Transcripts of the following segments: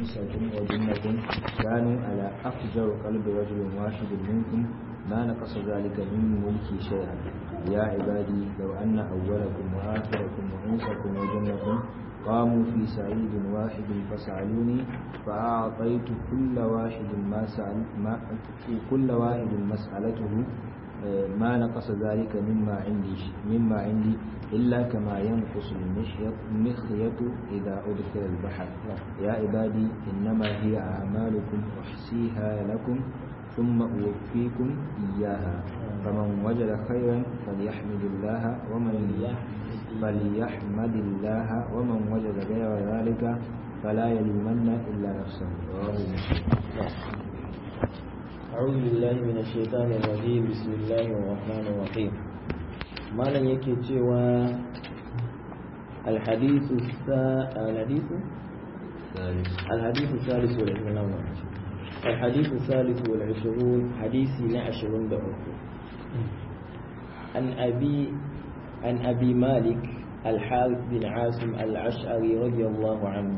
وإنسكم وجنكم كانوا على أفجر قلب رجل واحد منكم ما نقص ذلك من ملكي شيئا يا عبادي لو أن أولكم وآخركم وإنسكم وجنكم قاموا في سعيد واحد فسألوني فأعطيت كل واحد ما سأل ما كل واحد مسألته ما نقص ذلك مما عندي مما عندي إلا كما ينقص المخيط إذا أدخل البحر يا عبادي إنما هي أعمالكم أحصيها لكم ثم أوفيكم إياها فمن وجد خيرا فليحمد الله ومن فليحمد الله ومن وجد غير ذلك فلا يلومن إلا نفسه رواه مسلم أعوذ بالله من الشيطان الرجيم بسم الله الرحمن الرحيم ما لن يكي تشوى الحديث السا... الحديث الحديث الثالث والعشرون الحديث الثالث والعشرون حديثي نعشرون دعوه عن أبي عن أبي مالك الحارث بن عاصم الأشعري رضي الله عنه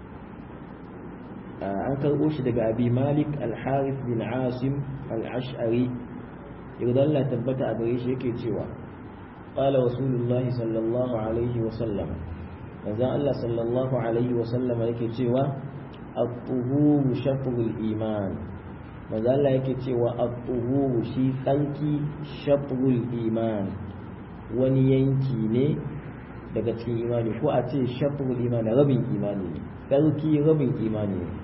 an karɓo shi daga abi malik al-harith bin asim al-ash'ari idan Allah tabbata a gare shi yake cewa qala rasulullahi sallallahu alaihi wa sallam manzon Allah sallallahu alaihi wa sallam yake cewa at-tuhuru shatrul iman manzon Allah yake cewa at-tuhuru shi tsanki shatrul iman wani yanki ne daga cikin imani ko a ce shatrul iman rabin imani ne tsarki rabin imani ne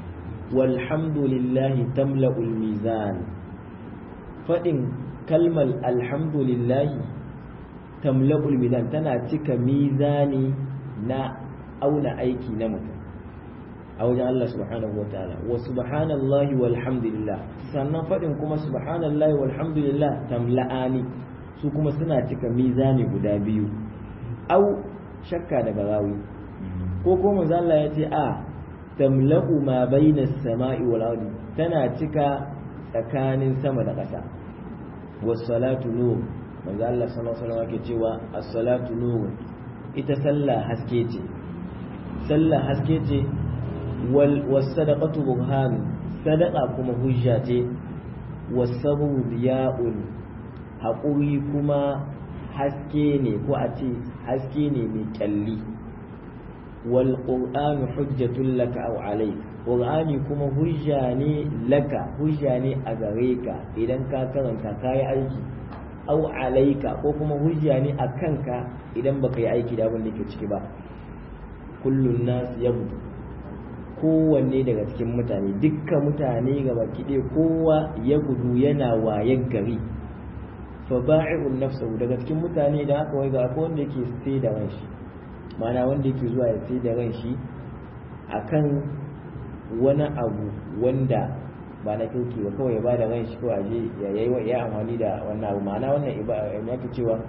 walhamdulillahi tamla'ul mizan faɗin kalmar alhamdulillahi tamla'ul mizan tana cika mizani na auna aiki na mutum a wajen Allah subhanahu wa ta'ala wa subhanallahi walhamdulillah sannan faɗin kuma subhanallahi walhamdulillah tamla'ani su kuma suna cika mizani guda biyu au shakka daga rawi ko kuma zalla ya ce a tamla'u ma baina sama'i wal ardi tana cika tsakanin sama da ƙasa was salatu nur manzo Allah sallallahu alaihi wasallam yake cewa as-salatu nur ita sallah haske ce sallah haske ce wal was sadaqatu burhan sadaqa kuma hujja ce was sabru diya'un haƙuri kuma haske ne ko a ce haske ne mai kyalli wal qur'anu hujjatun laka aw alayk qur'ani kuma hujja ne laka hujja ne a gare ka idan ka karanta kayi aiki aw alayka ko kuma hujja ne a kanka idan baka yi aiki da abin da ke ciki ba kullun nas yabdu kowanne daga cikin mutane dukkan mutane gaba kiɗe kowa ya gudu yana wayan gari fa ba'i'un nafsahu daga cikin mutane da haka wai ga akwai wanda yake sai da ranshi mana wanda yake zuwa ya sai da ranshi akan wani abu wanda ba na kirki ba kawai ya bada ranshi ko aje ya yi ya amfani da wannan abu ma'ana wannan ya ke cewa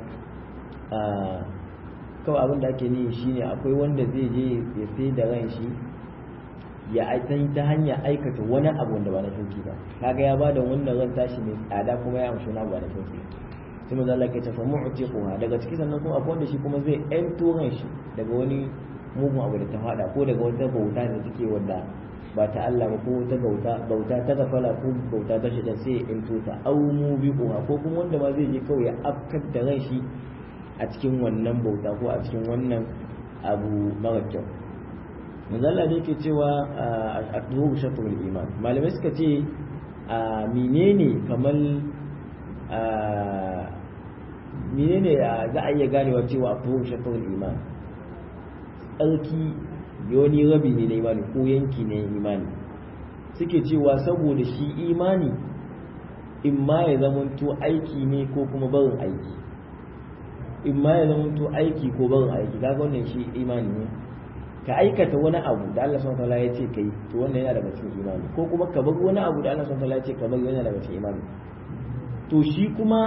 kawai abin da ake nihi shine akwai wanda zai je ya sai da ranshi ya aitan ta hanyar aikata wani abu wanda ba na kirki ba kaga ya bada wannan ran tashi mai tsada kuma ya amshi wani abu ba na kirki sai manzo Allah ke tafa mu'tiquha daga ciki sannan kuma akwai wanda shi kuma zai ƴanto ran shi daga wani mugun abu da ta fada ko daga wata bauta da take wanda ba ta Allah ba ko wata bauta bauta ta gafala ko bauta ta shi da sai ya ƴanto ta aw mubiquha ko kuma wanda ma zai je kawai ya afkar da ran shi a cikin wannan bauta ko a cikin wannan abu mara kyau manzala ne ke cewa a duhu shatrul iman malamai suka ce a menene kamar menene za a iya ganewa cewa a duhu shatrul iman tsarki yoni rabi ne na imani ko yanki ne imani suke cewa saboda shi imani in ma ya zamanto aiki ne ko kuma barin aiki in ma ya zamanto aiki ko barin aiki kaga wannan shi imani ne ka aikata wani abu da Allah subhanahu wataala ya ce kai to wannan yana daga cikin imani ko kuma ka bar wani abu da Allah subhanahu wataala ya ce ka bar yana daga cikin imani to shi kuma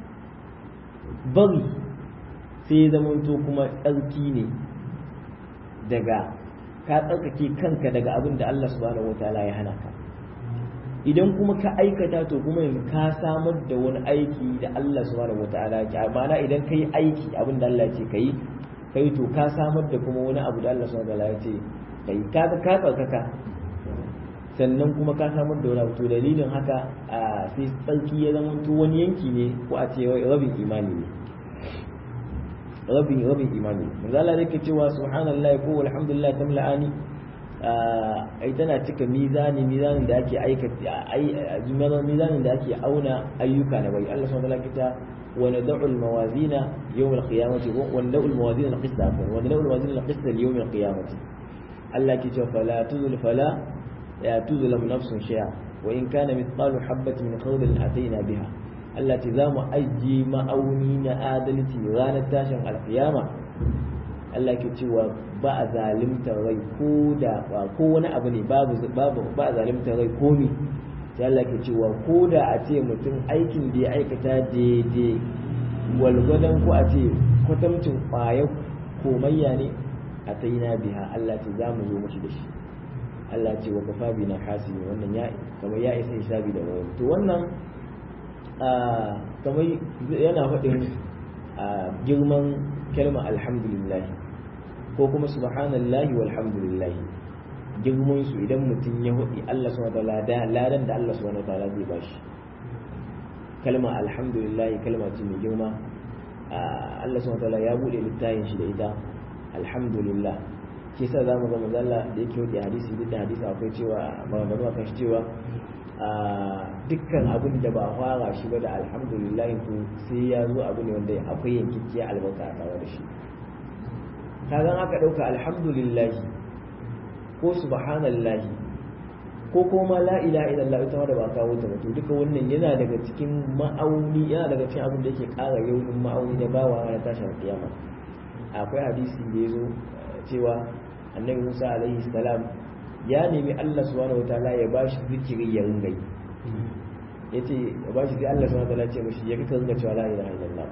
bari sai ya zamanto kuma tsarki ne daga ka tsarkake kanka daga abin da Allah subhanahu wataala ya hana ka idan kuma ka aikata to kuma yanzu ka samar da wani aiki da Allah subhanahu wataala ya ma'ana idan kai aiki abin da Allah ya ce kai kai to ka samar da kuma wani abu da Allah subhanahu wataala ya ce kai ka ka tsarkaka sannan kuma ka samar da wani to dalilin haka a sai tsarki ya zama to wani yanki ne ko a ce rabin imani ne rabin rabin imani ne manzo Allah yake cewa subhanallahi ko alhamdulillah tamla'ani ai tana cika mizani mizanin da ake aikata ai mizanin da ake auna ayyuka na bai Allah subhanahu wa ta'ala kita wa nad'u al-mawazina yawm al-qiyamati wa nad'u al-mawazina al-qist wa nad'u al-mawazina al-qist yawm al-qiyamati Allah ke cewa fala tuzul fala ya tuzlam nafsun shay'a wa in kana mithqalu habatin min khardalin ataina biha Allah ce za mu ajiye ma'auni na adalci ranar tashin alkiyama Allah ke cewa ba a zalimtar rai ko da ko wani abu ne babu babu ba a zalimtar rai ko mi sai Allah ke cewa ko da a ce mutum aikin da ya aikata daidai walgwadon ko a ce kwatamcin ƙwayar komayya ne a ta na biha Allah ce za mu zo mashi da shi Allah ce wa kafa bi na hasibi wannan ya kamar ya isa hisabi da wani to wannan kamar yana faɗin girman kalma alhamdulillah ko kuma subhanallahi walhamdulillah girman su idan mutum ya hudi Allah subhanahu wa ta'ala ladan da Allah subhanahu wa ta'ala zai bashi kalma alhamdulillah kalma ce mai girma Allah subhanahu wa ta'ala ya bude littafin shi da ita alhamdulillah shi yasa zamu ga manzo Allah da yake hudi hadisi duk da hadisi akwai cewa maganganu akan shi cewa dukkan abin da ba fara shi ba da alhamdulillah to sai ya zo abu ne wanda akwai yankikkiya albarka a tare da shi kagan aka ɗauka alhamdulillah ko subhanallah ko kuma la ilaha illallah ita ma da ba kawo ta to duka wannan yana daga cikin ma'auni yana daga cikin abin da yake ƙara yaunin ma'auni da bawa na tashin kiyama akwai hadisi da ya zo cewa annabi Musa alaihi salam ya nemi Allah subhanahu wataala ya bashi zikiri ya ringa yi yace ya bashi sai Allah subhanahu wataala ya ce mishi ya kika ringa cewa la ilaha illallah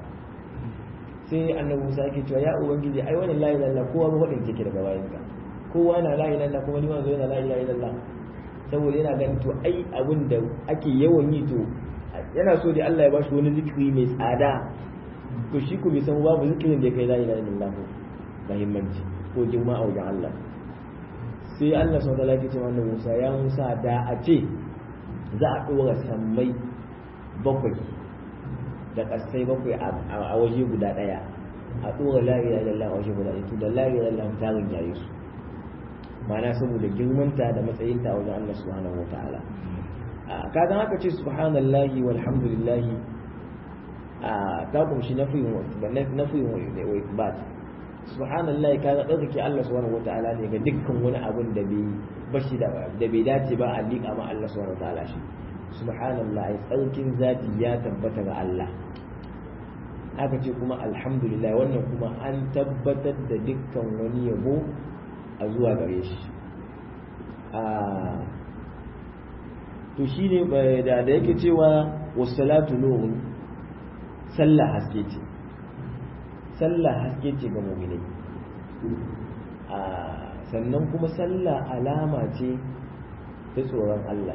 sai annabi Musa yake cewa ya ubangiji ai wannan la ilaha illallah kowa ba wadin take daga bayan ka kowa na la ilaha illallah kuma ni ma zo yana la ilaha illallah saboda yana ganin to ai abin da ake yawan yi to yana so da Allah ya bashi wani zikiri mai tsada to shi ku bai san babu zikirin da ya kai la ilaha illallah muhimmanci ko girma a wajen Allah sai Allah sau da lafi ce wannan Musa ya Musa da a ce za a ɗora sammai bakwai da ƙasai bakwai a waje guda ɗaya a ɗora lari da lallah a waje guda ɗaya to da lari da lallah tarin yayi su ma'ana saboda girmanta da matsayinta a wajen Allah subhanahu wa ta'ala kaga haka ce subhanallahi walhamdulillahi ta kumshi nafiyin wa isbat subhanallah kaga ɗaukake Allah subhanahu wata'ala ne ga dukkan wani abun da bai bashi da da bai dace ba a liƙa ma Allah subhanahu wata'ala shi subhanallah ai tsarkin zati ya tabbata ga Allah aka ce kuma alhamdulillah wannan kuma an tabbatar da dukkan wani yabo a zuwa gare shi to shine da da yake cewa wassalatu nurun sallah haske ce sallah haske ce ga muminai sannan kuma sallah alama ce ta tsoron Allah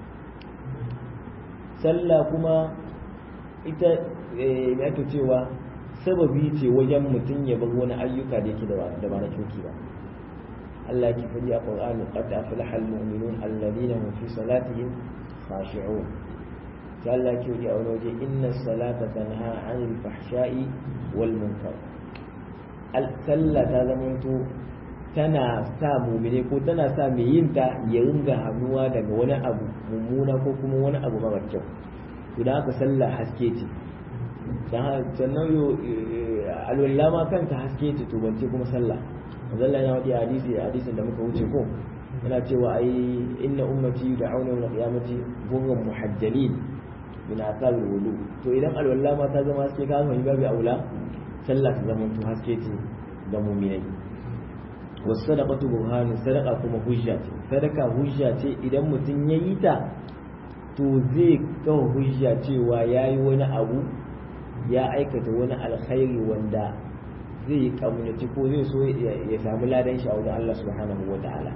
sallah kuma ita me ake cewa sababi ce wajen mutum ya bar wani ayyuka da yake da ba na kirki ba Allah ki faɗi a Qur'ani qad aflaha al-mu'minun alladhina hum fi salatihim khashi'un sai Allah ke yi a wani waje inna salata tanha anil fahsha'i wal munkar sallah ta zamanto tana sa mumine ko tana sa mai yin ta ya ringa hannuwa daga wani abu mummuna ko kuma wani abu mara kyau to da haka sallah haske ce sannan yo alwala ma kanta haske ce to bance kuma sallah zalla yana wadi hadisi hadisin da muka wuce ko yana cewa ai inna ummati da'awna yawm al-qiyamati ghurran muhajjalin min asal wudu to idan alwala ma ta zama haske ka fahimci babu aula sallah ta zama to haske ce ga mu'minai was sadaqatu burhan sadaqa kuma hujja ce sadaka hujja ce idan mutum ya yi ta to zai kawo hujja cewa yayi wani abu ya aikata wani alkhairi wanda zai yi kamunaci ko zai so ya samu ladan shi a wajen Allah subhanahu wa ta'ala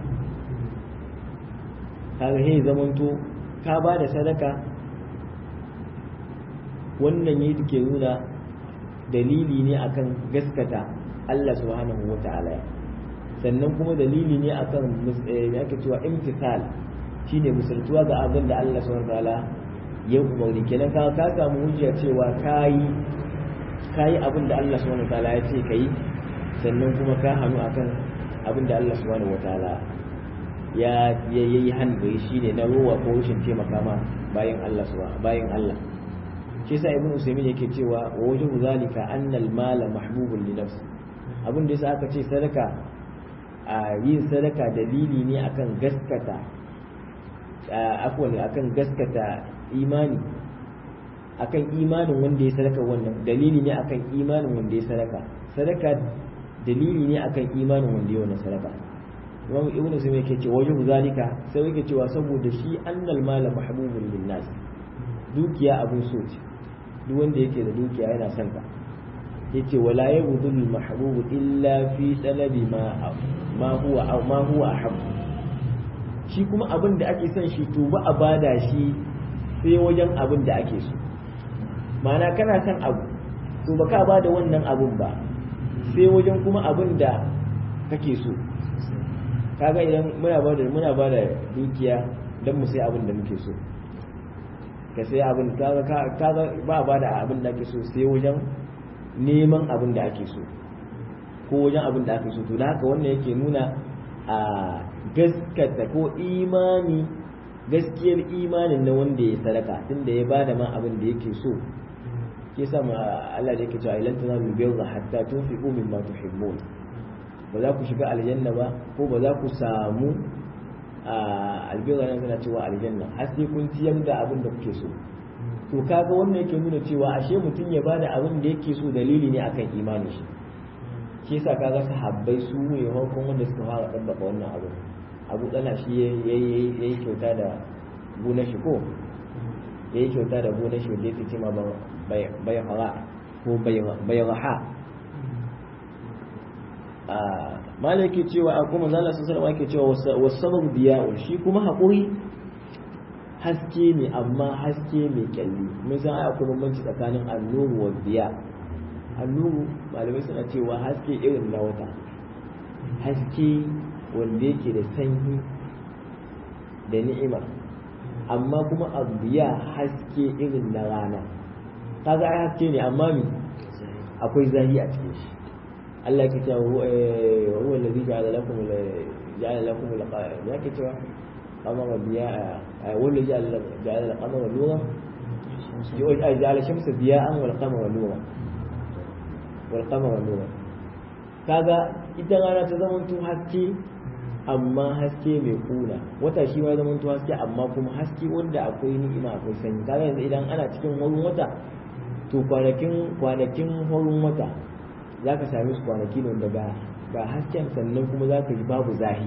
kaga he zamanto ka ba da sadaka wannan yi ke nuna dalili ne akan gaskata Allah subhanahu wa ta'ala sannan kuma dalili ne akan ake cewa imtisal shine misaltuwa ga abin da Allah subhanahu wataala ya umarni kenan ka ka samu hujja cewa kayi kayi abin da Allah subhanahu wataala ya ce kai sannan kuma ka hannu akan abin da Allah subhanahu wataala ya yayi hannu shine na ruwa ko rashin taimaka ma bayan Allah subhanahu bayan Allah shi yasa ibnu usaymin yake cewa wa wajhu zalika anna al-mala mahbubun li nafsi abin da yasa aka ce sadaka a yin sadaka dalili ne akan gaskata afwan akan gaskata imani akan imanin wanda ya sadaka wannan dalili ne akan imanin wanda ya sadaka sadaka dalili ne akan imanin wanda ya wannan sadaka imam ibnu sulaim yake cewa wajhu zalika sai yake cewa saboda shi annal mala mahbubun lin nas dukiya abun so ce duk wanda yake da dukiya yana son ka yace wala yabudul mahbub illa fi talabi ma ma huwa ma huwa ahab shi kuma abin da ake son shi to ba a bada shi sai wajen abin da ake so ma'ana kana son abu to ba ka bada wannan abun ba sai wajen kuma abin da kake so kaga idan muna bada muna bada dukiya dan mu sai abin da muke so ka sai abin kaga kaga ba bada abin da ake so sai wajen neman abin da ake so ko wajen abin da ake so to da haka wannan yake nuna a gaskata ko imani gaskiyar imanin na wanda ya sadaka tunda ya bada ma abin da yake so ke sa ma Allah da yake cewa ilan tanalu birra hatta tunfiqu mimma tuhibbun ba za ku shiga aljanna ba ko ba za ku samu albirra nan suna cewa aljanna har sai kun ciyar da abin da kuke so to kaga wannan yake nuna cewa ashe mutum ya bada abin da yake so dalili ne akan imanin shi shi yasa kaga sahabbai su ne farkon wanda suka fara dabbaka wannan abu abu tsala shi yayi kyauta da gonar shi ko yayi kyauta da gonar shi wanda yake ce ma bai hara ko bai raha malaki cewa a kuma zala sun sarwa ke cewa wasabar biya'ul shi kuma haƙuri haske ne amma haske mai kyalli mun san ai akwai bambanci tsakanin annuru wa biya annuru malamai suna cewa haske irin na wata haske wanda yake da sanyi da ni'ima amma kuma abiya haske irin na rana kaga ai haske ne amma mi akwai zahi a cikin shi Allah ya ce wa huwa allazi ja'ala lakum ja'ala lakum ya ke cewa qamara biya wanda ja'ala ja'ala al-qamara nura ja'ala shamsa diya'an wal qamara nura wal qamara nura kaga ita rana ta zama to haske amma haske mai kuna wata shi ma zama to haske amma kuma haske wanda akwai ni'ima akwai sanyi kaga yanzu idan ana cikin horin wata to kwanakin kwanakin horin wata za ka same su kwanaki ne daga ga hasken sannan kuma za ka ji babu zahi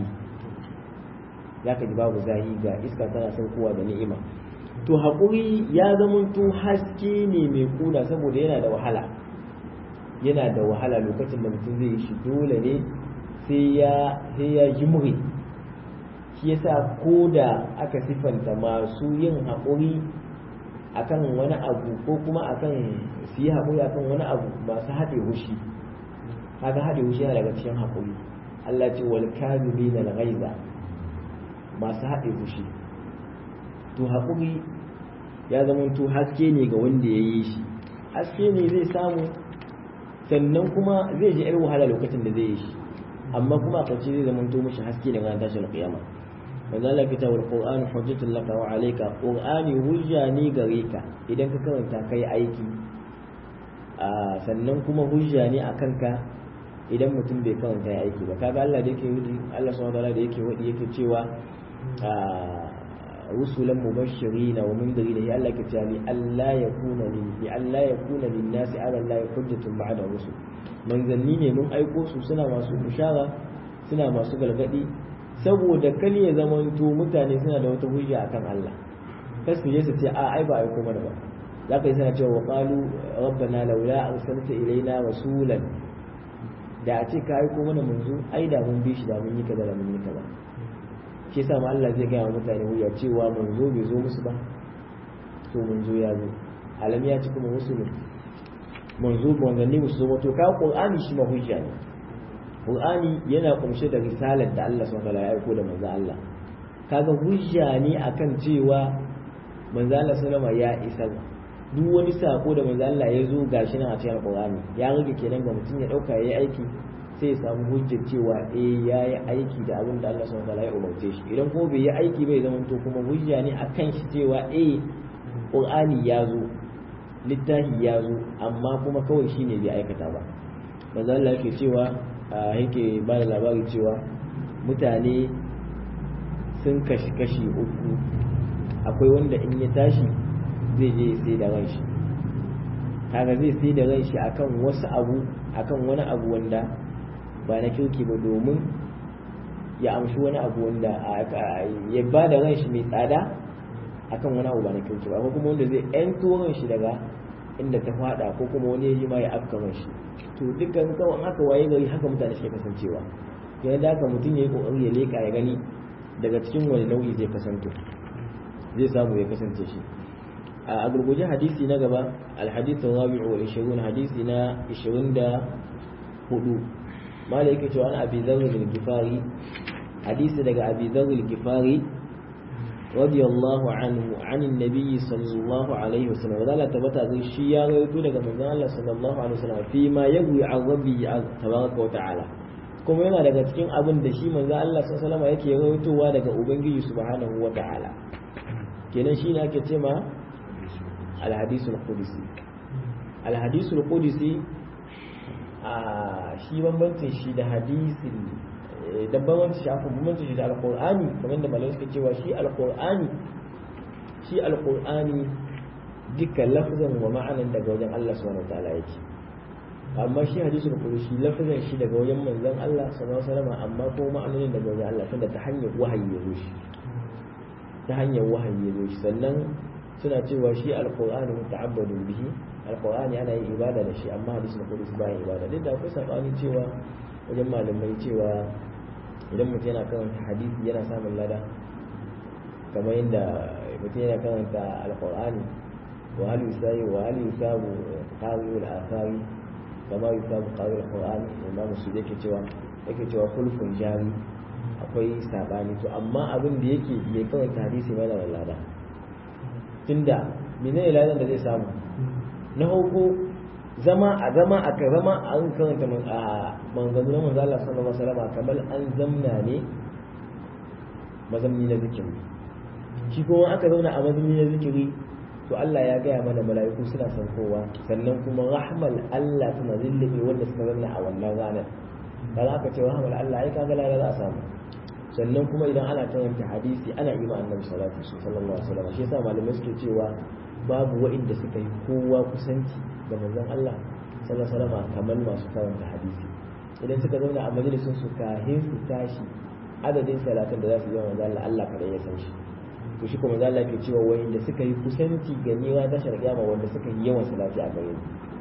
za ka ji babu zahi ga iska tana saukowa da ni'ima to haƙuri ya zamanto haske ne mai kuna saboda yana da wahala yana da wahala lokacin da mutum zai yi shi dole ne sai ya sai ya jimre shi yasa ko da aka sifanta masu yin haƙuri akan wani abu ko kuma akan su yi haƙuri akan wani abu masu haɗe hushi kaga haɗe wuce yana daga cikin haƙuri Allah ce wal kamilina al ghaiza masu haɗe fushi to haƙuri ya zama to haske ne ga wanda ya yi shi haske ne zai samu sannan kuma zai ji yar wahala lokacin da zai yi shi amma kuma a ƙarshe zai zama to mishi haske ne ranar tashin kiyama manzo Allah kita wal qur'an hujjatul laka wa alayka qur'ani hujja ne gare ka idan ka karanta kai aiki sannan kuma hujja ne akan ka idan mutum bai karanta ya aiki ba kaga Allah da yake wudi Allah subhanahu wataala da yake wadi yake cewa rusulan mubashirin wa mundirin ya Allah ke cewa li Allah yakuna lin li Allah yakuna lin nasi ala Allah hujjatun ba'da rusul manzanni ne mun aiko su suna masu bishara suna masu galgadi saboda kal ya zamanto mutane suna da wata hujja akan Allah kasu je su ce a ai ba aiko mana ba zaka yi suna cewa qalu rabbana laula arsalta ilaina rasulan da a ce ka aiko mana manzo ai da mun bi shi da mun yi kaza da mun yi kaza shi yasa ma Allah zai gaya wa mutane wuya cewa manzo bai zo musu ba to manzo ya zo alam ya ci kuma musulun manzo manzanni musu zo to ka qur'ani shi ma hujja ne qur'ani yana kumshe da risalar da Allah subhanahu wa ta'ala ya aiko da manzo Allah kaga hujja ne akan cewa manzo Allah sallama ya isa duk wani sako da manzo Allah ya zo gashi nan a cikin Qur'ani ya rage kenan ga mutum ya dauka yayi aiki sai ya samu hujjar cewa eh yayi aiki da abin da Allah subhanahu wataala ya umarce shi idan ko bai yi aiki bai zama to kuma hujja ne akan shi cewa eh Qur'ani ya zo littafi ya zo amma kuma kawai shine bai aikata ba manzo Allah yake cewa yake ba da labari cewa mutane sun kashi kashi uku akwai wanda in ya tashi zai je sai da ran shi kaga zai sai da ran shi akan wasu abu akan wani abu wanda ba na kirki ba domin ya amshi wani abu wanda ya ba da ran shi mai tsada akan wani abu ba na kirki ba ko kuma wanda zai yanto ran shi daga inda ta fada ko kuma wani ya yi ma ya afka ran shi to dukkan kawai haka waye gari haka mutane suke kasancewa yana da haka mutum ya yi kokari ya leka ya gani daga cikin wani nau'i zai kasance zai samu ya kasance shi a gurguje hadisi na gaba alhadithu rabi'u wa 20 hadisi na 24 malai yake cewa an abi dharr al-gifari hadisi daga abi dharr al-gifari radiyallahu anhu an annabi sallallahu alaihi wasallam wadala tabata zai shi ya rawaito daga manzon Allah sallallahu alaihi wasallam fi ma yawi an rabbi tabaraka wa ta'ala kuma yana daga cikin abin da shi manzon Allah sallallahu alaihi wasallam yake rawaitowa daga ubangiji subhanahu wa ta'ala kenan shi ne ake ce ma alhadisul qudsi alhadisul qudsi a shi bambancin shi da hadisin da bambancin shi akwai bambancin shi da alqur'ani kamar da malamai suka cewa shi alqur'ani shi alqur'ani dukkan lafzan wa ma'anan daga wajen Allah subhanahu wataala yake amma shi hadisul qudsi lafzan shi daga wajen manzon Allah sallallahu alaihi wasallam amma ko ma'anonin daga wajen Allah tunda ta hanyar wahayi ya zo shi ta hanyar wahayi ya zo shi sannan suna cewa shi alqur'ani muta'abbadun bihi alqur'ani ana yin ibada da shi amma hadisi na qudus bayan ibada duk da akwai sabani cewa wajen malamai cewa idan mutum yana karanta hadisi yana samun lada kamar yadda mutum yana karanta alqur'ani wa hal yusayi wa hal yusabu qari al-athari kama yusabu qari al-qur'ani imam su yake cewa yake cewa khulfun jari akwai sabani to amma abin da yake mai karanta hadisi mana da lada tunda menene ladan da zai samu na hauko zama a zama a ka zama an karanta a manzanni na manzo Allah sallallahu alaihi wasallam kamar an zamna ne mazamni na zikiri shi kuma aka zauna a mazamni na zikiri to Allah ya gaya mana mala'iku suna san kowa sannan kuma rahmal Allah tana zillube wanda suka zanna a wannan ranar dan aka ce rahmal Allah ai kaga lada za a samu sannan kuma idan ana karanta hadisi ana yi ma annabi salatu sallallahu alaihi wasallam shi yasa malamai suke cewa babu wa'inda suka yi kowa kusanci da manzon Allah sallallahu alaihi wasallam kamar masu karanta hadisi idan suka zauna a majalisun su kahin su tashi adadin salatin da za su yi wa manzon Allah Allah kadai ya san shi to shi kuma manzon Allah ke cewa wa'inda suka yi kusanci ga niwa ta sharqiyama wanda suka yi yawan salati a gare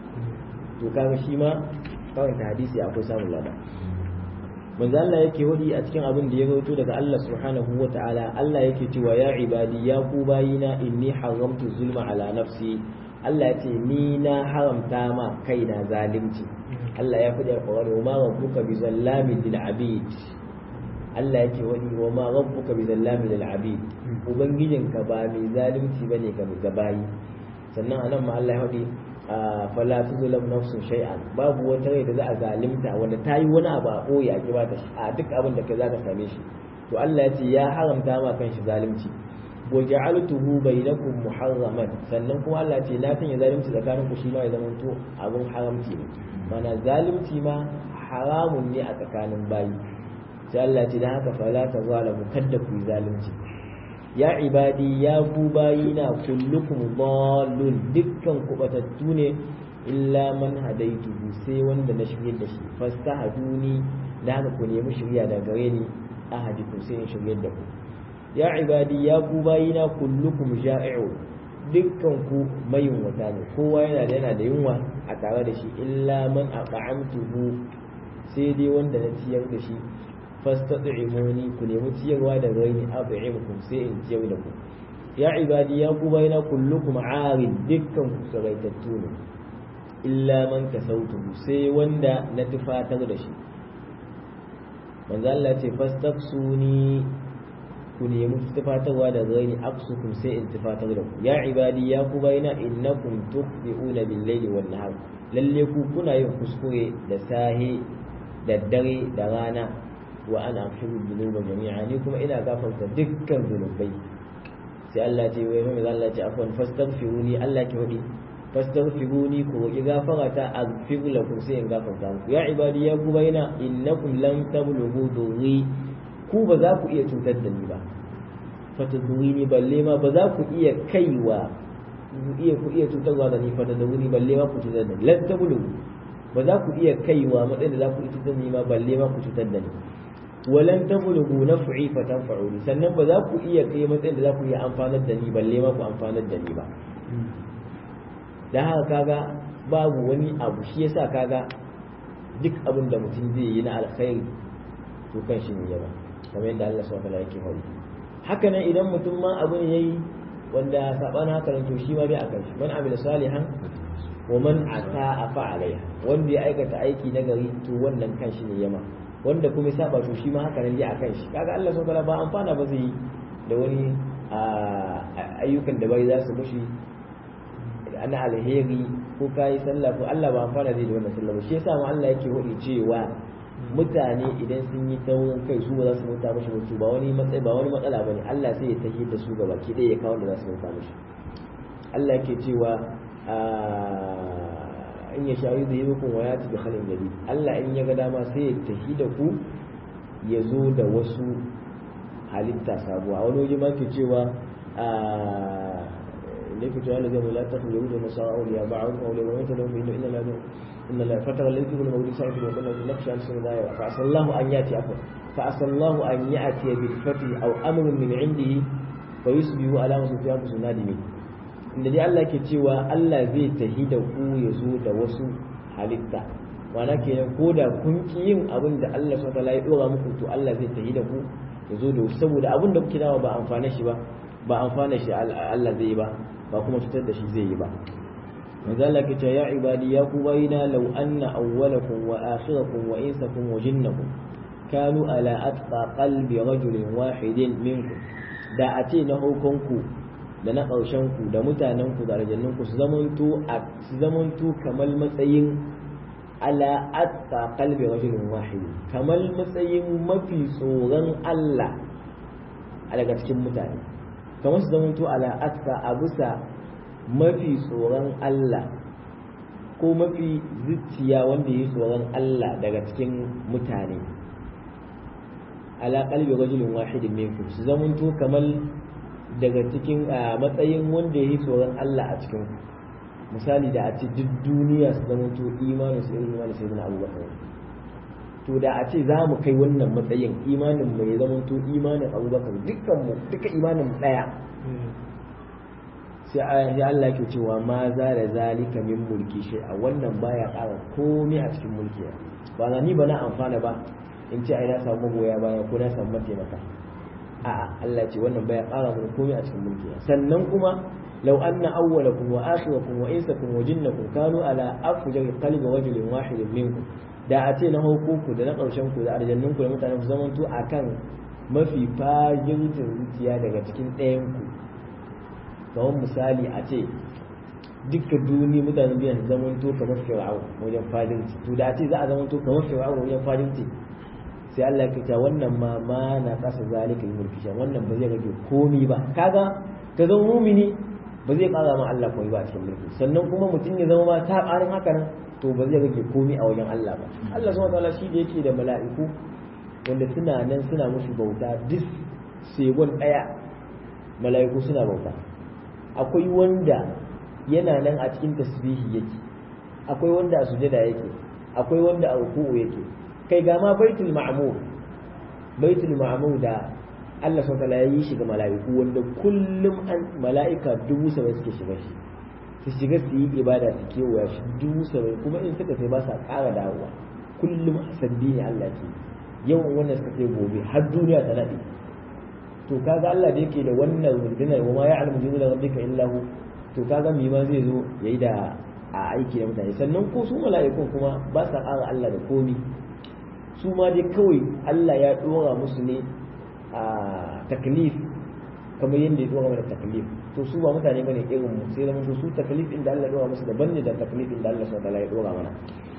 to kaga shi ma karanta hadisi akwai samun lada manzo Allah yake wadi a cikin abin da ya rawaito daga Allah subhanahu wa ta'ala Allah yake cewa ya ibadi ya ku bayina inni haramtu zulma ala nafsi Allah ya ce ni na haramta ma kaina zalunci Allah ya faɗi alƙawari wa ma rabbuka bi zallamin lil abid Allah yake wadi wa ma rabbuka bi zallamin lil abid ubangijinka ba mai zalunci bane ga ga bayi sannan anan ma Allah ya faɗi fala tuzlam nafsun shay'an babu wata rai da za a zalimta wanda ta yi wani abu a ɓoye a kiba ta a duk abin da kai za ka same shi to Allah ya ce ya haramta ma kan shi zalunci wa ja'altuhu bainakum muharraman sannan kuma Allah ya ce na kan ya zalunci tsakanin ku shi ma ya zama to abun haramci ne mana zalunci ma haramun ne a tsakanin bayi sai Allah ya ce dan haka fala tazalamu kadda ku yi zalunci ya ibadi ya ku bayina kullukum dallun dukkan kubatattu ne illa man hadaituhu sai wanda na shirye da shi fastahaduni da haka ku nemi shirya da gare ni ahadikum sai in shirye da ku ya ibadi ya ku bayina kullukum ja'i'u dukkan ku mayunwata ne kowa yana da yana da yunwa a tare da shi illa man at'amtuhu sai dai wanda na ciyar da shi fastat'imuni ku nemi ciyarwa da raini at'imukum sai in ciyar da ku ya ibadi ya ku bayna kullukum arid dukkan ku saraitattu ne illa man kasautuhu sai wanda na tufatar da shi manzo Allah ce fastaksuni ku nemi tufatarwa da ghairi aksukum sai in tufatar da ku ya ibadi ya ku bayina innakum tukhbi'una bil layli wan nahar lalle ku kuna yin kuskure da sahi da dare da rana wa ana aghfiru dhunuba jami'a ni kuma ina gafarta dukkan zunubai sai Allah ce wai mai Allah ce afwan fastaghfiruni Allah ke wadi fastaghfiruni ku roki gafara ta aghfir lakum sai in gafarta muku ya ibadi ya ku bayina innakum lam tablughu dhurri ku ba za ku iya cutar da ni ba fatadhuruni balle ma ba za ku iya kaiwa ku iya ku iya cutarwa da ni fatadhuruni balle ma ku cutar da ni lan tablughu ba za ku iya kaiwa matsayin da za ku iya cutar da ni ma balle ma ku cutar da ni walan tablughu naf'i fatanfa'uni sannan ba za ku iya kai matsayin da za ku iya amfanar da ni balle ma ku amfanar da ni ba dan haka kaga babu wani abu shi yasa kaga duk abin da mutum zai yi na alkhairi to kan shi ne yaba kamar yadda Allah subhanahu wa ta'ala yake faɗi haka nan idan mutum ma abu ne yayi wanda sabanin haka nan to shi ma bai akan shi man amila salihan wa man ata fa alaiha wanda ya aikata aiki na gari to wannan kan shi ne yama wanda kuma ya saba to shi ma haka nan dai akan shi kaga Allah subhanahu ba amfana ba zai da wani ayyukan da bai za su mushi ana alheri ko kai sallah ko Allah ba amfana zai da wannan sallah ba shi yasa ma Allah yake hodi cewa mutane idan sun yi taurin kai su ba za su bauta mashi mutu ba wani matsayi ba wani matsala bane Allah sai ya tafi da su gaba ki ya kawo da za su bauta mashi Allah yake cewa in ya shayi da yi wa ya tafi halin gari Allah in ya ga dama sai ya tafi da ku ya zo da wasu halitta sabuwa a wani waje ma ke cewa ne ke cewa lazai mai latar da yahudu masu auliya ba a wani auliya ba wata lafi inda ina lafi inna la fatara lafi kuma mawuri sa'i da wannan da nafshan sun da yawa fa asallahu an yati afa fa asallahu an yati bil fati aw amrun min indihi fa yusbihu ala ma sufiya nadimin inda dai Allah ke cewa Allah zai tahi da ku ya zo da wasu halitta mana kenan ko da kun ki yin abin da Allah subhanahu wataala ya dora muku to Allah zai tahi da ku ya zo da saboda abin da kuke dawa ba amfana shi ba ba amfana shi Allah zai yi ba ba kuma cutar da shi zai yi ba manzo Allah ke cewa ya ibadi ya ku bayina law anna awwalakum wa akhirakum wa insakum wa jinnakum kanu ala atqa qalbi rajulin wahidin minkum da a ce na hukunku da na ƙarshenku da mutanenku da aljannunku su zamanto a su zamanto kamar matsayin ala atta qalbi rajulin wahid kamar matsayin mafi tsoron Allah a daga cikin mutane kamar su zamanto ala atta a bisa mafi tsoron Allah ko mafi zuciya wanda yi tsoron Allah daga cikin mutane ala qalbi rajulin wahidin minkum su zamanto kamar daga cikin matsayin wanda ya yi tsoron Allah a cikin misali da a ce duk duniya su zama to imanin su irin imanin sayyidina abubakar to da a ce za mu kai wannan matsayin imanin mu ya zama to imanin abubakar dukkan mu duka imanin mu daya sai Allah ke cewa ma za da zalika min mulki shi a wannan baya ƙara komai a cikin mulki ba na ni ba na amfana ba in ce ai na samu goya baya ko na samu mataimaka a'a Allah ce wannan baya ƙara mana komai a cikin mulki sannan kuma law anna awwalakum wa akhirakum wa insakum wa jinnakum kanu ala afjar qalbi rajulin wahidin minkum da a ce na hukuku da na ƙarshen ku da aljannun ku da mutanen ku zamanto akan mafi fajirtin zuciya daga cikin ɗayan ku kamar misali a ce duka duni mutanen biyan su zamanto kamar fir'aun wajen fajirci to da a ce za a zamanto kamar fir'aun wajen fajirci sai Allah ya ta wannan ma ma na kasa zalika mulki shan wannan ba zai rage komi ba kaga ka zama mumini ba zai kara ma Allah koyi ba a cikin mulki sannan kuma mutum ya zama ma ta karin haka nan to ba zai rage komi a wajen Allah ba Allah subhanahu wataala shi da yake da mala'iku wanda suna nan suna musu bauta duk segon daya mala'iku suna bauta akwai wanda yana nan a cikin tasbihi yake akwai wanda a sujada yake akwai wanda a ruku'u yake kai ga ma baitul ma'mur baitul ma'mur da Allah subhanahu ya yi shi ga mala'iku wanda kullum an mala'ika dubu saba'in suke shiga shi su shiga su yi ibada su kewaya shi dubu saba'in kuma in suka sai ba sa ƙara dawowa kullum sabbi ne Allah ke yawan wannan suka sai gobe har duniya ta nade to kaga Allah da yake da wannan rundunar wa ma ya'lamu junuda rabbika illa hu to kaga mi ma zai zo yayi da a aiki da mutane sannan ko su mala'ikun kuma ba sa ƙara Allah da komi su ma dai kawai Allah ya ɗora musu ne a taklif kamar yadda ya dora mana taklif to su ba mutane bane irin mu sai da su taklif inda Allah ya dora musu daban ne da taklif inda Allah subhanahu wa ta'ala ya dora mana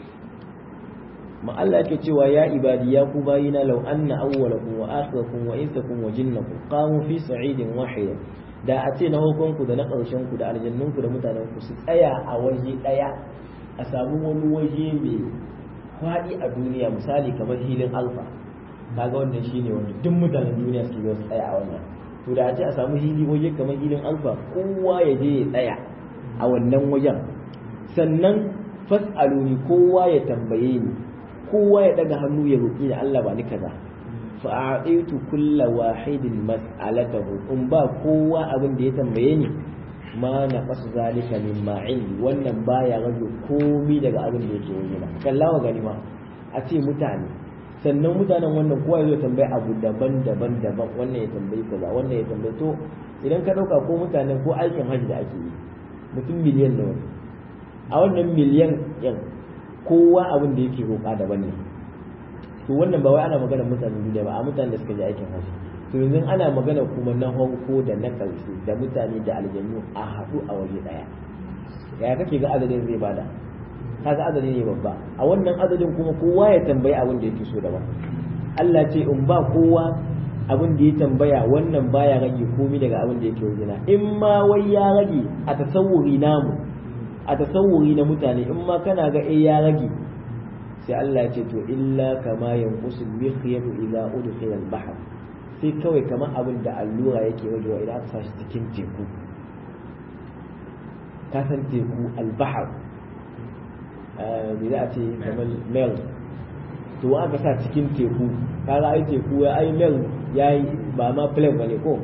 ma Allah yake cewa ya ibadi ya ku bayina law anna awwalakum wa akhirakum wa insakum wa jinnakum qamu fi sa'idin wahid da a ce na hukunku da na ƙarshen ku da aljannun ku da mutanen ku su tsaya a waje ɗaya a samu wani waje mai faɗi a duniya misali kamar hilin alfa kaga wannan shine wanda duk mutanen duniya suke zo su tsaya a wannan to da a ce a samu hili waje kamar hilin alfa kowa ya je ya tsaya a wannan wajen sannan fas'aluni kowa ya tambaye ni kowa ya daga hannu ya roƙi da Allah ba ni kaza fa a'titu kulla wahidin mas'alatahu in ba kowa abin da ya tambaye ni ma na qasu zalika mimma indi wannan baya rage komi daga abin da yake wajena kallawa gani ma a ce mutane sannan mutanen wannan kowa ya zo tambaye abu daban-daban daban wannan ya tambayi kaza wannan ya tambayi to idan ka dauka ko mutanen ko aikin hajji da ake yi mutum miliyan nawa a wannan miliyan yan kowa abin da yake roƙa daban ne to wannan ba wai ana magana mutanen duniya ba a mutanen da suka je aikin hajji to yanzu ana magana kuma na farko da na ƙarshe da mutane da aljannu a haɗu a waje ɗaya yaya kake ga adadin zai bada kaga adadi ne babba a wannan adadin kuma kowa ya tambayi abin da yake so daban Allah ce in ba kowa abin da ya tambaya wannan baya rage komai daga abin da yake wajena in ma wai ya rage a tasawuri namu a tasawuri na mutane in ma kana ga eh ya rage sai Allah ce to illa kama yanqusul mikhyatu idza udkhila al-bahr sai kawai kamar abin da allura yake wajewa idan aka sashi cikin teku ka san teku al-bahr me za a ce kamar mel to aka sa cikin teku kaga ai teku ya ai mel yayi ba ma plane bane ko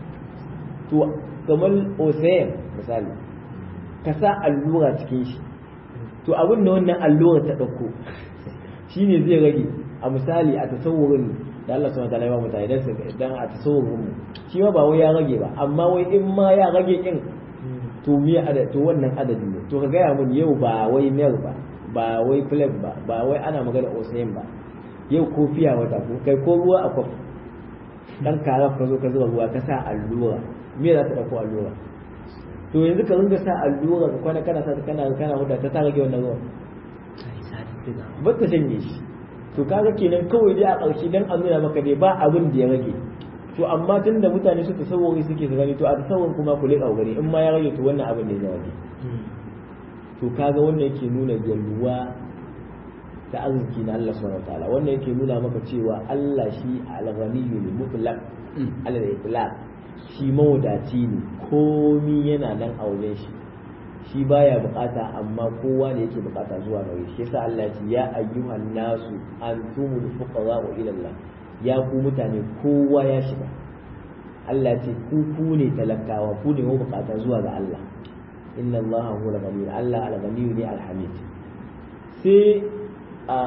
to kamar ocean misali ka sa allura cikin shi to abin da wannan allura ta ɗauko shi ne zai rage a misali a tasawurin da Allah subhanahu wataala ya ba mutane dan dan a tasawurin mu shi ma ba wai ya rage ba amma wai in ma ya rage kin to me ada to wannan adadi ne to ka gaya mun yau ba wai mel ba ba wai flake ba ba wai ana magana ocean ba yau kofiya wata ko kai ko ruwa a kwaf dan karaf ka zo ka zuba ruwa ka sa allura me za ta ɗauko allura to yanzu ka ringa sa allura ka kwana kana sa kana kana huda ta ta rage wannan ruwan ba ta shanye shi to kaga kenan kawai dai a ƙarshe dan an nuna maka dai ba abin da ya rage to amma tunda mutane su tasawuri suke su gani to a tasawurin kuma ku leƙa gani in ma ya rage to wannan abin ne ya rage to kaga wannan yake nuna yalwa ta arziki na Allah subhanahu wataala wannan yake nuna maka cewa Allah shi al-ghaniyyu mutlaq al-itlaq shi mawadaci ne komi yana nan a wajen shi shi baya bukata amma kowa ne yake bukata zuwa gare shi yasa Allah ya ce ya ayyuhan nasu antumul fuqara ila Allah ya ku mutane kowa ya shiga Allah ya ce ku ku ne talakawa ku ne bukata zuwa ga Allah inna Allah huwa al-ghani Allah al-ghani ne al-hamid sai a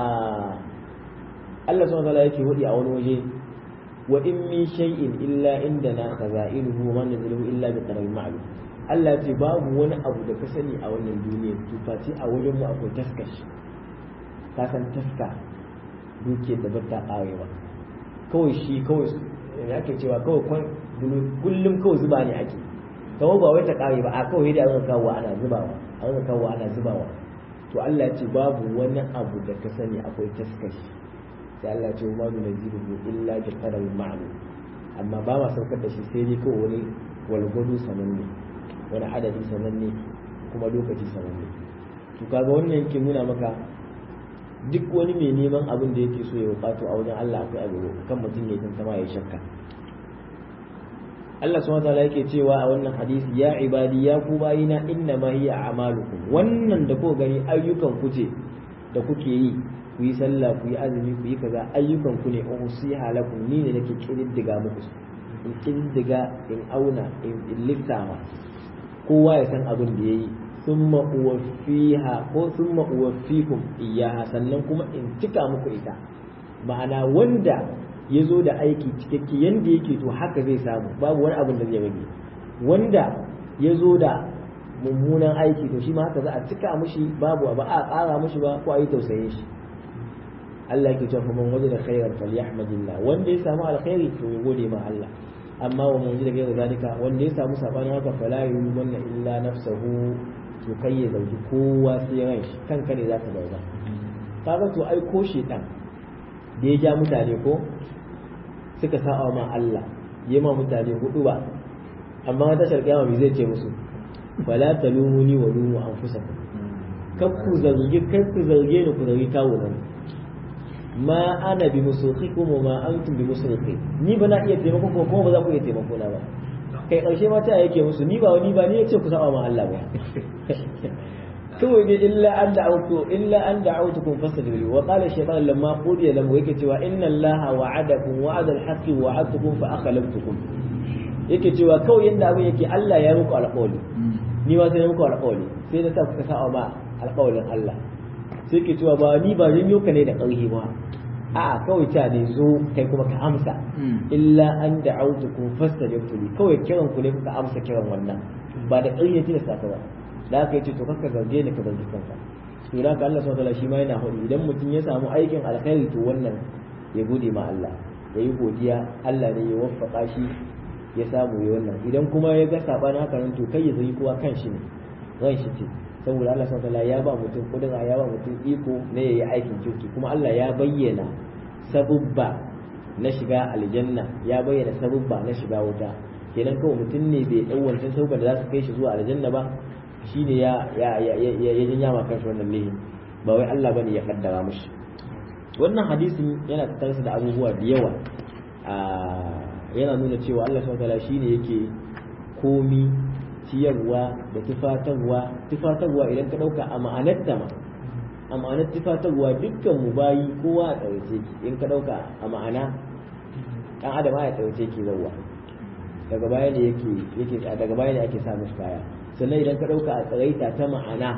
Allah subhanahu wa ta'ala yake hudi a wani waje wa in min shay'in illa indana khaza'inuhu wa man nazilu illa bi qadarin ma'lum Allah ce babu wani abu da ka sani a wannan duniya to face a wajen mu akwai taskash ka san taska duke da bata karewa kawai shi kawai ya ake cewa kawai kwan kullum kawai zuba ne ake kawai ba wai ta kare ba a kawai da an kawo ana zubawa an kawo ana zubawa to Allah ce babu wani abu da ka sani akwai taskashi sai Allah ce ma nuna ziruhu illa bi qadarin ma'lum amma ba ma saukar da shi sai dai kawai wani walgwado sananne wani adadi sananne kuma lokaci sananne to kaga wannan yake nuna maka duk wani mai neman abin da yake so ya bukato a wajen Allah akwai abu kan mutum ya tantama ya shakka Allah subhanahu wataala yake cewa a wannan hadisi ya ibadi ya ku bayina inna ma hiya a'malukum wannan da kuka gani ayyukan ku ce da kuke yi ku yi sallah ku yi azumi ku yi kaza ayyukan ku ne usiha lakum ni ne nake kididdiga muku in kididdiga in auna in lissafa kowa ya san abin da yayi summa uwaffiha ko summa uwaffikum iyaha sannan kuma in cika muku ita ma'ana wanda ya zo da aiki cikakke yanda yake to haka zai samu babu wani abin da zai rage wanda ya zo da mummunan aiki to shi ma haka za a cika mushi babu ba a ƙara mushi ba ko a yi tausayin shi Allah yake cewa man wajada khairan falyahmadillah wanda ya samu alkhairi to ya gode ma Allah amma wa man wajada ghayra zalika wanda ya samu sabanin haka fala yumanna illa nafsahu to kai ya zauki kowa sai ran shi kanka ne zaka dauka kaga to ai ko shedan da ya ja mutane ko suka sa'a ma Allah ya ma mutane hudu ba amma ta sharkiyama me zai ce musu fala talumuni wa lumu anfusakum kakku zargi kakku zarge ni ku zargi kawo nan ma ana bi musulhikum wa ma antum bi musulhi ni ba na iya taimako ko kuma ba za ku iya taimako na ba kai karshe ma ta yake musu ni ba wani ba ni yace ku saba ma Allah ba kawai dai illa an da'awtu illa an da'awtukum fastajibu wa qala shaytan lamma qudiya lam yake cewa inna allaha wa'adakum wa'ada al-haqqi wa'adtukum fa akhlaftukum yake cewa kawai yanda abin yake Allah ya muku alƙawari ni ma sai muku alƙawari sai na sa kuka sa'a ma alƙawarin Allah sai ke cewa ba ni ba zan yoka ne da ƙarfi ba a'a kawai ta ne zo kai kuma ka amsa illa an da'awtukum fastajabtu li kawai kiran ku ne kuka amsa kiran wannan ba da ƙarfi ne da ba da aka yi ce to kakka zarge ni ka zargi kanka to da ka Allah subhanahu shi ma yana hudu idan mutum ya samu aikin alkhairi to wannan ya gode ma Allah ya yi godiya Allah ne ya waffaka shi ya samu ya wannan idan kuma ya ga sabanin haka nan to kai ya zargi kowa kan shi ne ran shi ce saboda Allah subhanahu ya ba mutum kudura ya ba mutum iko ne yayi aikin kirki kuma Allah ya bayyana sabubba na shiga aljanna ya bayyana sabubba na shiga wuta kenan kawai mutum ne bai dau wancan sabubba da za su kai shi zuwa aljanna ba shine ya ya ya ya jinya ma kanshi wannan lihin ba wai Allah bane ya kaddara mushi wannan hadisin yana tattare da abubuwa da yawa yana nuna cewa Allah subhanahu wataala shine yake komi ciyarwa da tufatarwa tufatarwa idan ka dauka a ma'anarta ma a ma'anar tufatarwa dukkan mu bayi kowa a tsawace ki in ka dauka a ma'ana dan adam ya tsawace ki zawwa daga baya ne yake yake daga baya ne ake sa mishi kaya sannan idan ka dauka a tsaraita ta ma'ana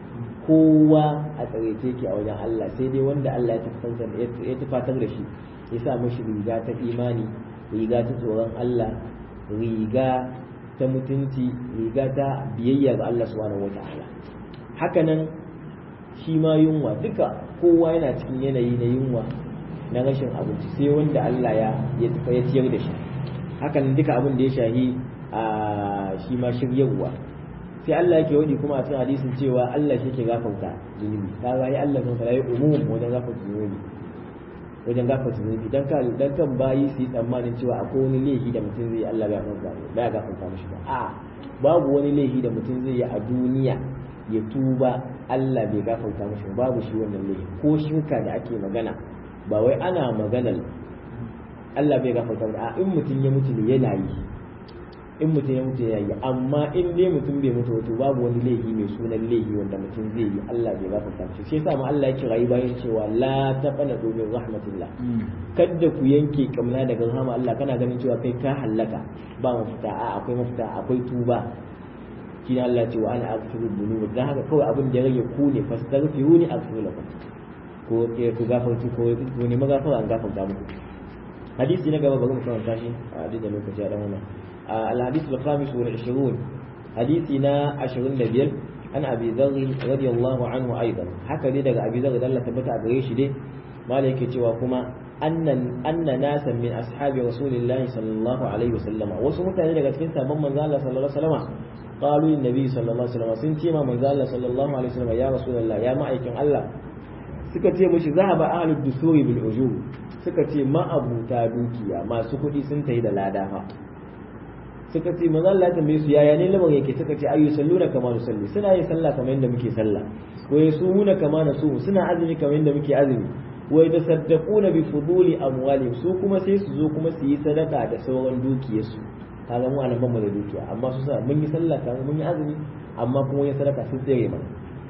kowa a tsaraice ki a wajen Allah sai dai wanda Allah ya tafatar ya tufatar da shi ya sa mishi riga ta imani riga ta tsoron Allah riga ta mutunci riga ta biyayya ga Allah subhanahu wata'ala hakanan shi ma yunwa duka kowa yana cikin yanayi na yunwa na rashin abinci sai wanda Allah ya ya ciyar da shi hakan duka abin da ya shahi a shi ma shiryarwa sai Allah yake wadi kuma a cikin hadisin cewa Allah shi ke gafarta zunubi kaga ai Allah sun fara umum wajen gafarta zunubi wajen gafarta zunubi dan ka dan kan bayi su yi tsammanin cewa akwai wani laifi da mutum zai Allah ya gafarta ba ya gafarta mishi ba a babu wani laifi da mutum zai yi a duniya ya tuba Allah bai gafarta mishi ba babu shi wannan laifi ko shirka da ake magana ba wai ana maganar Allah bai gafarta ba a in mutum ya mutu ne yana yi in mutum ya mutu yana yi amma in dai mutum bai mutu wato babu wani laifi mai sunan laifi wanda mutum zai yi Allah bai gafarta mishi shi yasa ma Allah ya kira bayan cewa la taqana min rahmatillah kada ku yanke kamna daga rahama Allah kana ganin cewa kai ka hallaka ba mafita a akwai mafita akwai tuba shi ne Allah ce wa ana aghfiru dhunuba dan haka kawai abin da ya rage ku ne fastaghfiruni aghfiru lakum ko ku gafarta ko ku ne magafara an gafarta muku hadisi na gaba bari mu karanta shi a duk da lokaci a dan wannan الحديث الخامس والعشرون حديثنا عشرين دبيل عن أبي ذر رضي الله عنه أيضا حكى لي دقى أبي ذر دلة تبتع قريش دي مالك كما أن أن ناسا من أصحاب رسول الله صلى الله عليه وسلم وسمت أن دقى تكنسا من من صلى الله عليه وسلم قالوا للنبي صلى الله عليه وسلم سنتي ما من صلى الله عليه وسلم يا رسول الله يا معيكم الله suka ce mashi zahaba ahlud dusuri bil ujur suka ce ma'abuta dukiya masu kuɗi sun tayi da lada fa suka ce manzo Allah ya tambaye su yaya ne lamarin yake suka ce ayu salluna kama nusalli suna yin sallah kamar yadda muke sallah wa yasumuna kama nasu suna azumi kamar yadda muke azumi wa yatasaddaquna bi fuduli amwalihim su kuma sai su zo kuma su yi sadaka da sauran dukiyarsu kaga mu anan ban da dukiya amma su sa mun yi sallah kamar mun yi azumi amma kuma yin sadaka sun tsere mana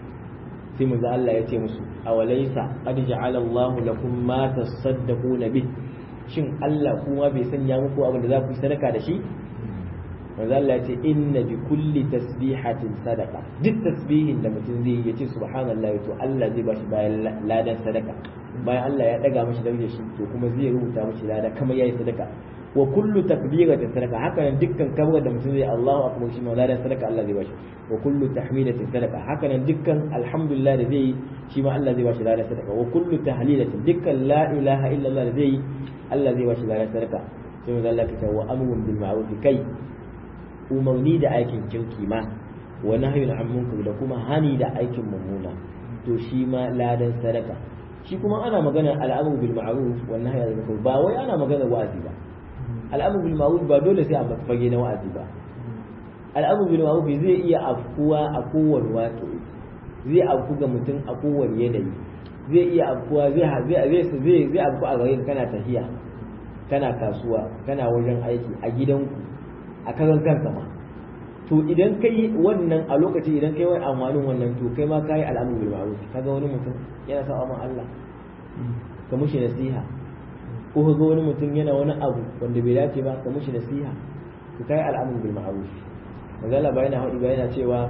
sai manzo Allah ya ce musu awalaysa qad ja'ala Allahu lakum ma tasaddaquna bi shin Allah kuma bai sanya muku abin da za ku yi sadaka da shi manzo Allah ya ce inna bi kulli tasbihatin sadaqa duk tasbihin da mutum zai yi yace subhanallahi to Allah zai bashi bayan ladan sadaka bayan Allah ya daga mashi darajar shi to kuma zai rubuta mashi lada kamar yayi sadaka wa kullu takbiratin sadaka haka nan dukkan kabra da mutum zai Allahu akbar shi ma ladan sadaka Allah zai bashi wa kullu tahmidatin sadaka haka nan dukkan alhamdulillah da zai shi ma Allah zai bashi ladan sadaka wa kullu tahlilatin dukkan la ilaha illallah da zai Allah zai bashi ladan sadaka sai mu zalla kita wa amrun bil ma'ruf kai umarni da aikin kirki ma wa nahyun an munkar da kuma hani da aikin mummuna to shi ma ladan sadaka shi kuma ana magana al'amru bil ma'ruf wa nahyi anil munkar ba wai ana magana wa'azi ba al'amru bil ma'ruf ba dole sai a fage na wa'azi ba al'amru bil ma'ruf zai iya afkuwa a kowane wato zai afku ga mutum a kowane yanayi zai iya afkuwa zai zai zai zai afku a garin kana tafiya kana kasuwa kana wajen aiki a gidanku a karan kanka ma to idan kai wannan a lokaci idan kai wani amfanin wannan to kai ma kai al'amru bil ma'ruf kaga wani mutum yana sa amma Allah ka mushi nasiha ko ka ga wani mutum yana wani abu wanda bai dace ba ka mushi nasiha to kai al'amru bil ma'ruf magana ba yana hadi ba yana cewa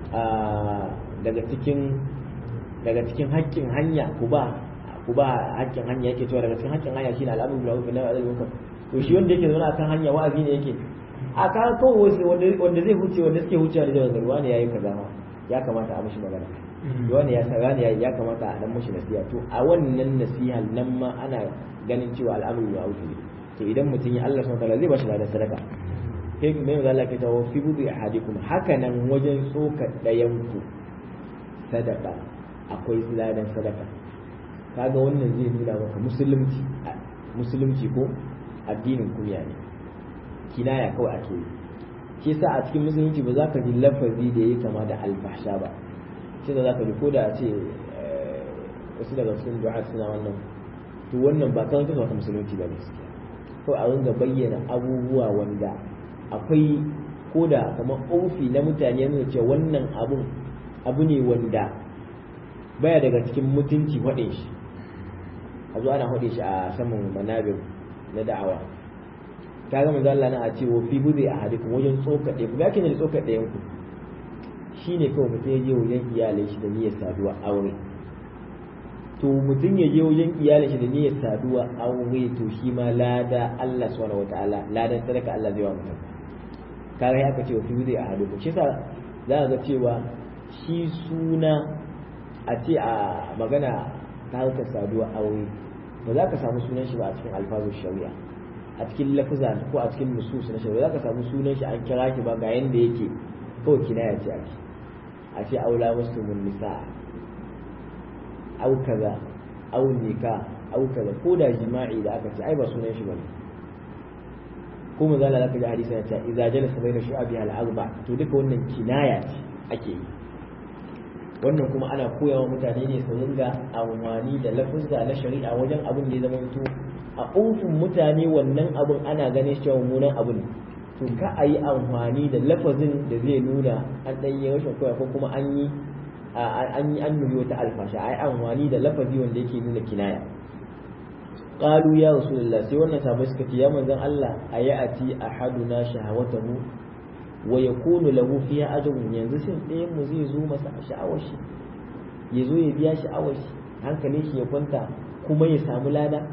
daga cikin daga cikin haƙƙin hanya ku ba ku ba haƙƙin hanya yake cewa daga cikin haƙƙin hanya shine al'amru bil ma'ruf na adal munkar to shi wanda yake zaune akan hanya wa'azi ne yake a ka kawai wanda zai huce wanda suke hucewa da jawagar wani yayi kaza ma ya kamata a mishi magana wani ya wani ya kamata a dan mishi nasiha to a wannan nasiha nan ma ana ganin cewa al'amru ya wuce ne to idan mutum ya Allah subhanahu wa ta'ala zai bashi ladan sadaka sai mai manzo Allah ke tawo fi bubi ahadikum haka nan wajen tsoka dayan ku sadaka akwai ladan sadaka kaga wannan zai nuna maka musulunci musulunci ko addinin kunya ne kinaya kawai ake yi shi sa a cikin musulunci ba za ka ji lafazi da ya kama da alfahsha ba shi da za ka ji ko da ce wasu daga cikin du'a suna wannan to wannan ba kawai wata musulunci ba gaskiya kawai a ringa bayyana abubuwa wanda akwai ko da kamar ofi na mutane nuna cewa wannan abun abu ne wanda baya daga cikin mutunci faɗin shi a zo ana faɗe shi a saman manabir na da'awa ka ga manzo Allah na a ce wa fi buzi a hadikum wajen tsoka ɗaya ga kin da tsoka ɗayan ku shine kawai mutum ya je wajen iyalai shi da niyyar saduwa aure to mutum ya je wajen iyalai shi da niyyar saduwa aure to shi ma lada Allah subhanahu wataala ladan sadaka Allah zai wa mutum kaga ya aka ce wa fi buzi a hadikum shi sa za ga cewa shi suna a ce a magana ta harkar saduwa aure ba za ka samu sunan shi ba a cikin alfazun shari'a a cikin lafuza ko a cikin nusus na shari'a za ka samu sunan shi an kira shi ba ga yanda yake kawai kinaya ce ake a ce aula muslimun nisa au kaza au nika au kaza ko da jima'i da aka ce ai ba sunan shi bane ko mu zala zaka ji hadisi na cewa idza jalasa baina shu'abi al arba to duka wannan kinaya ce ake yi wannan kuma ana koyawa mutane ne su ringa amfani da lafuzza na shari'a wajen abin da ya zama to a ofin mutane wannan abin ana ganin shi mummunan abin to ka a yi amfani da lafazin da zai nuna an ɗan yi rashin koya ko kuma an yi an yi an nuni wata alfasha a yi amfani da lafazi wanda yake nuna kinaya qalu ya rasulullah sai wannan sabai suka ce ya manzon Allah ayati ahaduna shahawatahu wa yakunu lahu fiha ajrun yanzu shin ɗayan mu zai zo masa sha'awar shi ya zo ya biya sha'awar shi hankalin shi ya kwanta kuma ya samu lada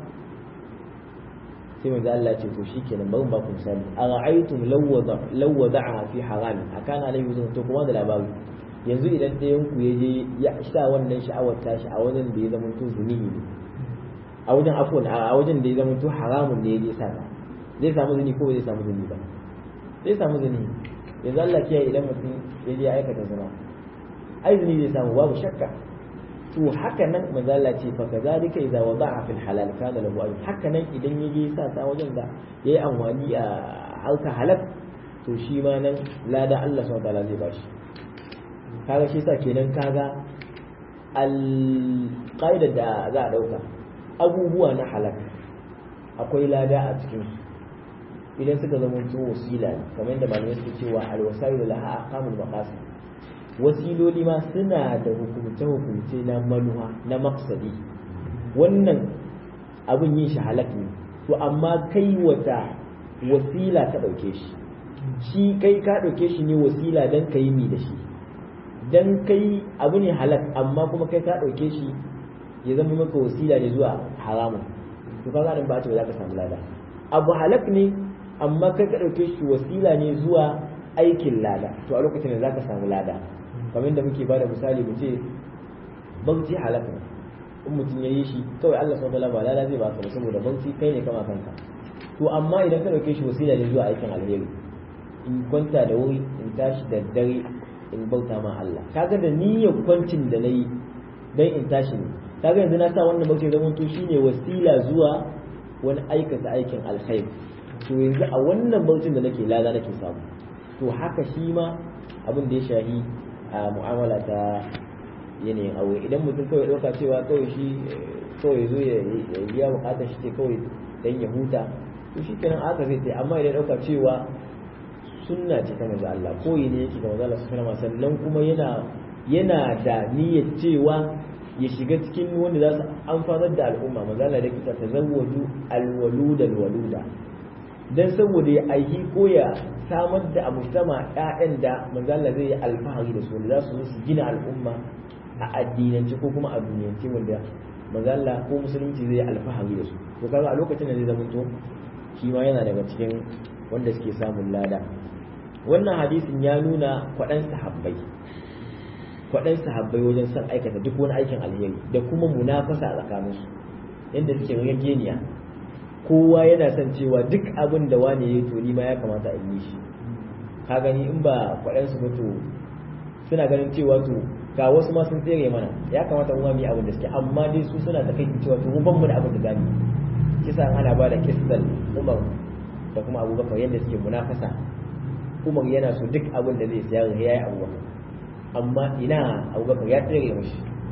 sai manzo Allah ce to shikenan bari ba ku misali ara'aytum law wada'aha fi haramin akana alayhi wuzun to kuma da labari yanzu idan ɗayan ku ya je ya sha wannan sha'awar tashi a wajen da ya zama to zunihi ne a wajen afwan a wajen da ya zama to haramun ne ya je sa zai samu zuni ko zai samu zuni ba zai samu zuni yanzu Allah kiyaye idan mutum ya je aikata zina ai zuni zai samu babu shakka to haka nan manzo Allah ce fa kazalika idza wada'a fil halal kana lahu ajr haka nan idan yaje sa ta wajen da yayi amfani a halka halal to shi ma nan lada Allah subhanahu wataala zai bashi kaga shi yasa kenan kaga al qaida da za a dauka abubuwa na halal akwai lada a cikin su idan suka zama to wasila ne kamar yadda malamai suke cewa al wasailu laha aqamul maqasid wasiloli ma suna da hukumce-hukumce na manuwa na maksadi wannan abin yin shi halak ne to amma kai wata wasila ka ɗauke shi shi kai ka ɗauke shi ne wasila don ka yi mi da shi don kai abu ne halak amma kuma kai ka ɗauke shi ya zama maka wasila ne zuwa haramun to ka ganin ba ta za ka samu lada abu halak ne amma kai ka ɗauke shi wasila ne zuwa aikin lada to a lokacin da zaka samu lada kamar da muke bada misali mu ce bauchi halak ne in mutum ya yi shi kawai Allah subhanahu wa ta'ala ba lada zai baka ba saboda bauchi kai ne kama kanka to amma idan ka ɗauke shi wasila ne zuwa aikin alheri in kwanta da wuri in tashi da dare in bauta ma Allah kaga da niyyar kwancin da nayi dan in tashi ne kaga yanzu na sa wannan bauchi zaman to shine wasila zuwa wani aikata aikin alkhairi to yanzu a wannan bautin da nake lada nake samu to haka shi ma abin da ya shahi a mu'amala ta yanayin aure idan mutum kawai ɗauka cewa kawai shi kawai zo ya biya bukatar shi ce kawai dan ya huta to shi kenan aka zai ta amma idan ɗauka cewa sunna ce ta manzo Allah koyi ne yake ga manzo Allah sallallahu alaihi sannan kuma yana yana da niyyar cewa ya shiga cikin wanda za su amfanar da al'umma manzo Allah da kita tazawwaju alwaluda alwaluda dan saboda ya aiki ko ya samar da a mujtama ƴaƴan da manzo Allah zai yi alfahari da su wanda za su su gina al'umma a addinance ko kuma a duniyance wanda manzo Allah ko musulunci zai yi alfahari da su to kaga a lokacin da zai zama to shi ma yana daga cikin wanda suke samun lada wannan hadisin ya nuna kwaɗan sahabbai kwaɗan sahabbai wajen son aikata duk wani aikin alheri da kuma munafasa a tsakaninsu yadda suke rigeniya kowa yana son cewa duk abin da wani ya yi to ni ma ya kamata a yi shi ka gani in ba kwaɗan su ba to suna ganin cewa to ga wasu ma sun tsere mana ya kamata mu ma mu yi abin da suke amma dai su suna ta kai cewa to mu ban mu da abin da zamu kisa ana ba da kisal Umar da kuma Abubakar yadda suke munafasa Umar yana so duk abin da zai sayar ya yi Abubakar amma ina Abubakar ya tsere mashi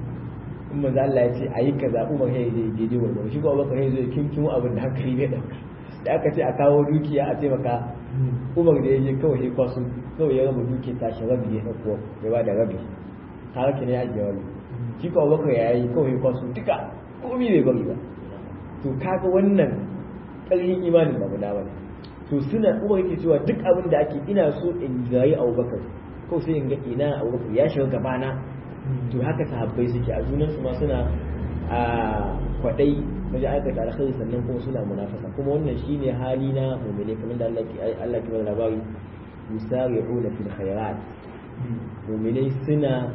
in manzo Allah ya ce ayi kaza Umar ya yi daidai gurgurdu shi ko Abubakar ya zo ya kinkimo abin da hankali bai dauka da aka ce a kawo dukiya a taimaka Umar da ya je kawai ya kwaso kawai ya raba dukiya tashi rabi ya dauko ya ba da rabi har ne ya ajiye wani shi ko Abubakar ya yi kawai ya kwaso duka komai bai bari ba to kaga wannan ƙarfin imanin ba guda bane to suna umar yake cewa duk abin da ake ina so in gayi abubakar kawai sai in ga ina abubakar ya shiga gabana to haka sahabbai suke a junan su ma suna a kwadai wajen aikata alkhairi sannan kuma suna munafasa kuma wannan shine hali na mu'mini kamar da Allah ke Allah ke bada labari yusari'una fil khairat mu'minai suna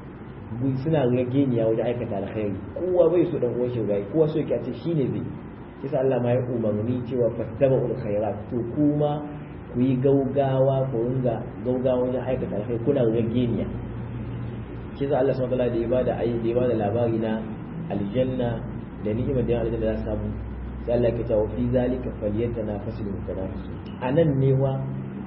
suna rageniya wajen aikata alkhairi kowa bai so dan uwan shi gai kowa so yake ce shine zai kisa Allah ma ya umarni cewa fattabaul khairat to kuma ku yi gaugawa ku ringa gaugawa wajen aikata alkhairi kuna rageniya kisa Allah subhanahu wa ta'ala da ya bada ayi da ya bada labari na aljanna da ni'imar da aljanna za su samu sai Allah ya ce wa fi zalika falyatanafasul mutanafisun anan ne wa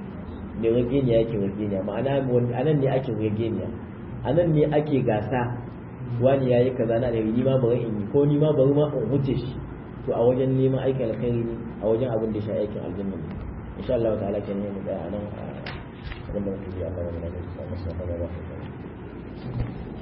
ne rageniya yake rageniya ma'ana anan ne ake rageniya a nan ne ake gasa wani ya yi kaza na da ni ma bari in yi ko ni ma bari ma in huce shi to a wajen neman aikin alkhairi ne a wajen abin da ya sha aikin aljanna ne insha Allah ta'ala kenan ne mu tsaya a nan abin da muke yi Allah ya mana da su a masu